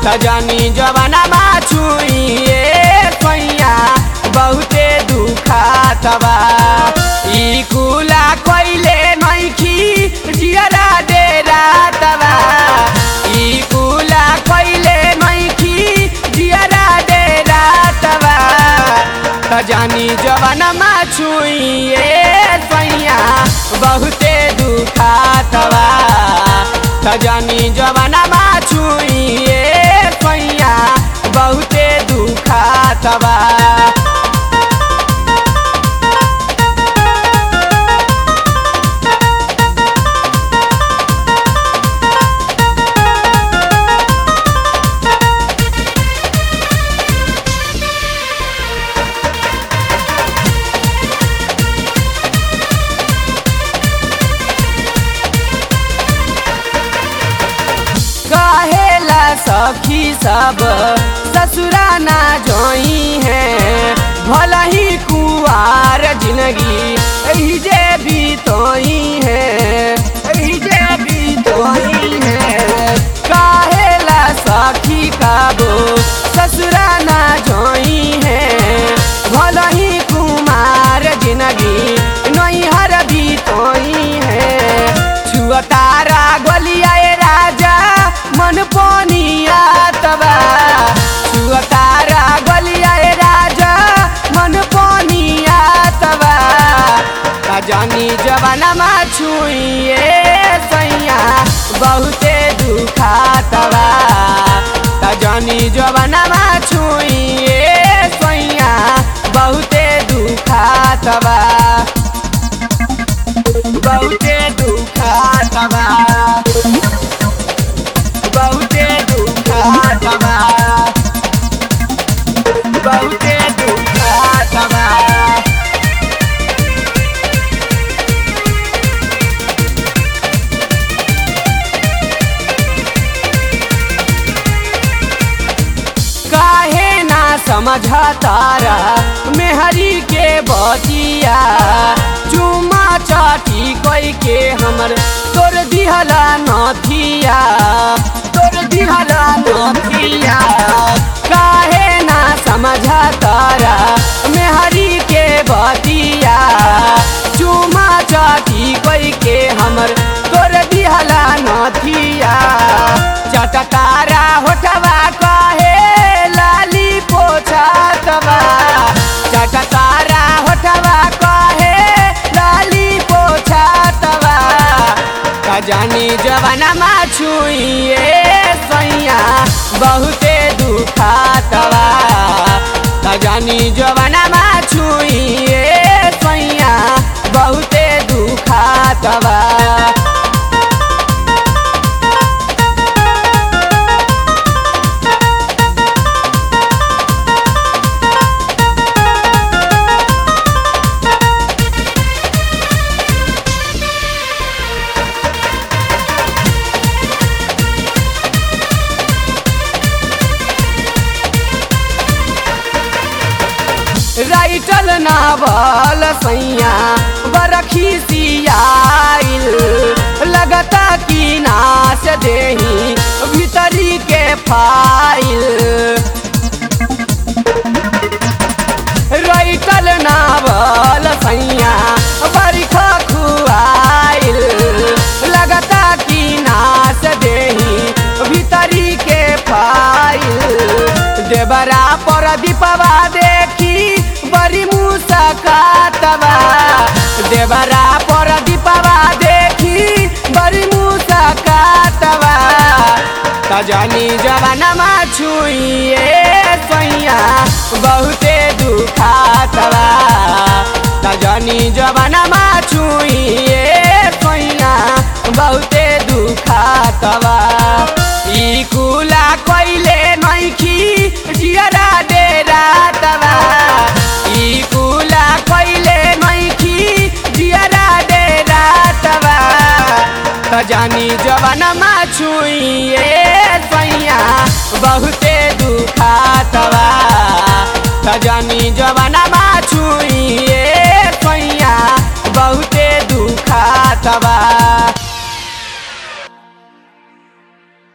सजनी जवाना छुइए सैया बहुते दुखात बा ई कुला कइले नइखी जियरा डेरा तबा ई कुला कइले नइखी जियरा डेरा तबा सजनी जवाना छुइए सैया बहुते दुखात बा सजनी जवाना छुइए सैया बहुते दुखात बा कहेला सखी सब ससुरा ना जोई है भला ही कुआर जिंदगी एही जे बीतोई है एही जे बीतोई है कहेला सखी काबो ससुरा ना जोई है भला ही कुमार जिंदगी नैहर बीतोई है छुआ तारा गलिया राजा मन पोनिया तबा छुआ तारा गलिया राजा मन पोनिया तबा जानी जवाना छुइए सैया बहुते दुखातबा जानी जवाना छुइए सैया बहुते दुखातबा बहुते दुखातबा बहुते दुखातबा बहुते दुखातबा काहे ना समझ तारा मेहरी के बतिया चुमा चाटी कोई के हमर तोर दिहला नथिया तोर दिहला नथिया काहे ना समझ तारा मेहरी के बतिया चुमा चाटी कोई के हमर तोर दिहला नथिया चटा तारा होठवा कहे लाली पोछातवा चटा तारा होठवा कहे लाली पोछातवा जानी जवाना छुइए सैया बहुते दुखातवा जानी जवाना छुइए सैया बहुते दुखातवा राइटल नावल सैया बरखी सियाइल लगता कि नाश देही भीतरी के फाइल राइटल नावल सैया बरखा खुआइल लगता कि नाश देही भीतरी के फाइल देवरा पर दीपवा देखी बड़ी मुसकातवा देवरा पर दीपवा देखी बड़ी मुसकातवा तजानी जवाना छुइए सैया बहुते दुखातवा तजानी जवाना छुइए सैया बहुते दुखातवा ई कुला कइले नइखी जियरा डेरा तवा ई कुला कइले नइखी जियरा डेरा तवा जानी जवाना छुइए सैया बहुते दुखातवा जानी जवाना छुइए